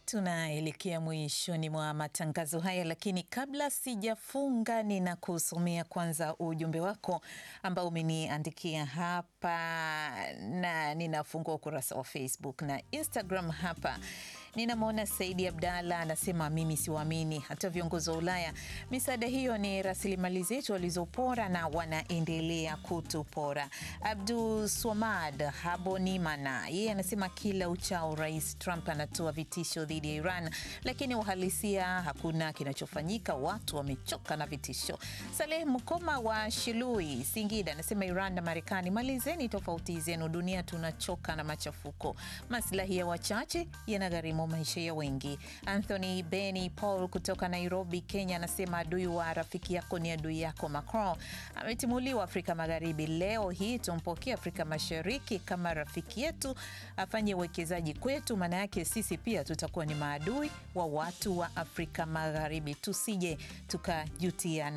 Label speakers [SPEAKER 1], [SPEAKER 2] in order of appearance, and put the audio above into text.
[SPEAKER 1] Tunaelekea mwishoni mwa matangazo haya, lakini kabla sijafunga, ninakusomea kwanza ujumbe wako ambao umeniandikia hapa, na ninafungua ukurasa wa Facebook na Instagram hapa. Ninamwona Saidi Abdalla anasema, mimi siwaamini hata viongozi wa Ulaya. Misaada hiyo ni rasilimali zetu walizopora na wanaendelea kutupora. Abdu Swamad Habonimana yeye anasema, kila uchao Rais Trump anatoa vitisho dhidi ya Iran, lakini uhalisia hakuna kinachofanyika. Watu wamechoka na vitisho. Saleh Mkoma wa Shilui, Singida anasema, Iran na Marekani, malizeni tofauti zenu, dunia tunachoka na machafuko. Maslahi ya wachache yanagharimu maisha ya wengi. Anthony Beni Paul kutoka Nairobi, Kenya anasema adui wa rafiki yako ni adui yako. Macron ametimuliwa Afrika Magharibi. Leo hii tumpokee Afrika Mashariki kama rafiki yetu, afanye uwekezaji kwetu, maana yake sisi pia tutakuwa ni maadui wa watu wa Afrika Magharibi. Tusije tukajutia.